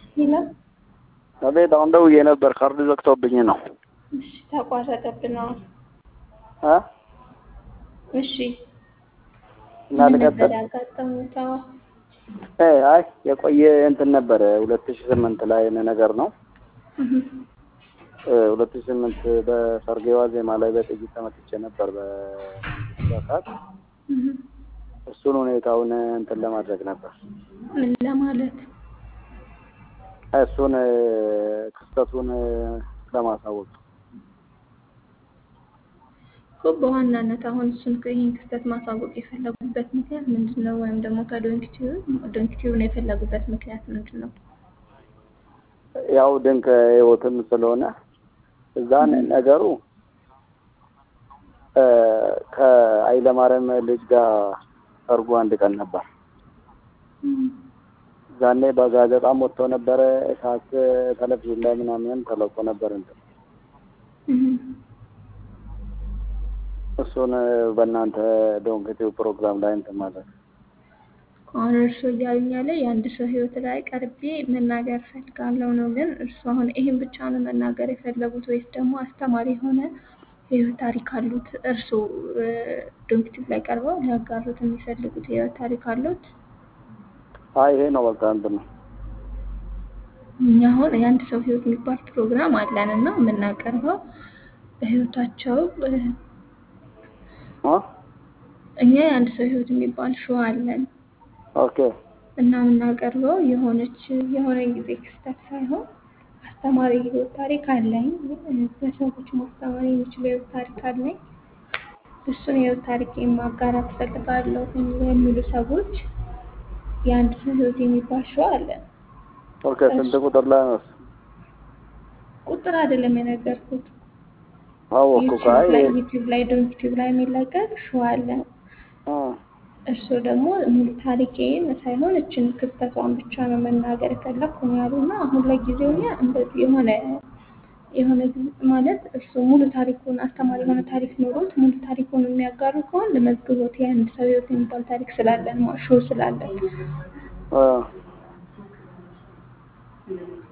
ይላል። አቤት አሁን ደውዬ ነበር ካርድ ዘግቶብኝ ነው። እሺ ተቋረጠብን። አሁን እ እሺ እና ምን ልቀጥል? ነበር ያጋጠሙት? አዎ እ አይ የቆየ እንትን ነበረ ሁለት ሺህ ስምንት ላይ ነገር ነው። እህ ሁለት ሺህ ስምንት በሰርጌ ዋዜማ ላይ በጥይት ተመትቼ ነበር በሰዓት እህ እሱን ሁኔታውን እንትን ለማድረግ ነበር ምን ለማለት እሱን ክስተቱን ለማሳወቅ እኮ በዋናነት አሁን እሱን ይህን ክስተት ማሳወቅ የፈለጉበት ምክንያት ምንድን ነው? ወይም ደግሞ ከዶንኪቲዩ ዶንኪቲዩን የፈለጉበት ምክንያት ምንድን ነው? ያው ድንቅ ህይወትም ስለሆነ እዛን ነገሩ እ ከኃይለማርያም ልጅ ጋር ሰርጉ አንድ ቀን ነበር። ዛኔ በጋዜጣም ወጥቶ ነበረ እሳት ቴሌቪዥን ላይ ምናምን ተለቆ ነበር እንትን እህ እሱን በእናንተ ዶንክቲው ፕሮግራም ላይ እንትን ማለት ነው። አሁን እርሱ እያሉኝ ያለ የአንድ ሰው ህይወት ላይ ቀርቤ መናገር ፈልጋለሁ ነው። ግን እርሱ አሁን ይህን ብቻ ነው መናገር የፈለጉት ወይስ ደግሞ አስተማሪ የሆነ የህይወት ታሪክ አሉት? እርሱ ዶንክቲቭ ላይ ቀርበው ሊያጋሩት የሚፈልጉት የህይወት ታሪክ አሉት? አይ ይሄ ነው በቃ እንትን ነው። እኛ አሁን የአንድ ሰው ህይወት የሚባል ፕሮግራም አለን እና የምናቀርበው በህይወታቸው እ እ እኛ የአንድ ሰው ህይወት የሚባል ሾው አለን ኦኬ እና የምናቀርበው የሆነች የሆነ ጊዜ ክስተት ሳይሆን አስተማሪ የህይወት ታሪክ አለኝ። ለሰዎች ማስተማር የሚችል የህይወት ታሪክ አለኝ። እሱን የህይወት ታሪክ ማጋራት እፈልጋለሁ የሚሉ ሰዎች የአንድ ሰው ህይወት የሚባል ሾው አለን። ኦኬ ስንት ቁጥር ላይ ነው? ቁጥር አይደለም የነገርኩት። አወኩ ዩቲዩብ ላይ ካይ ዩቲዩብ ላይ ዶንኪቲዩብ ላይ የሚለቀቅ ሾው አለን። እ እሱ ደግሞ ሙሉ ታሪኬን ሳይሆን እችን ክስተቷን ብቻ ነው መናገር የፈለግኩ ነው ያሉና አሁን ለጊዜው እኛ እንደዚህ የሆነ የሆነ ጊዜ- ማለት እሱ ሙሉ ታሪኩን አስተማሪ የሆነ ታሪክ ኖሮት ሙሉ ታሪኩን የሚያጋሩ ከሆን ለመዝግቦት የአንድ ሰው ህይወት የሚባል ታሪክ ስላለን ሾው ስላለን እ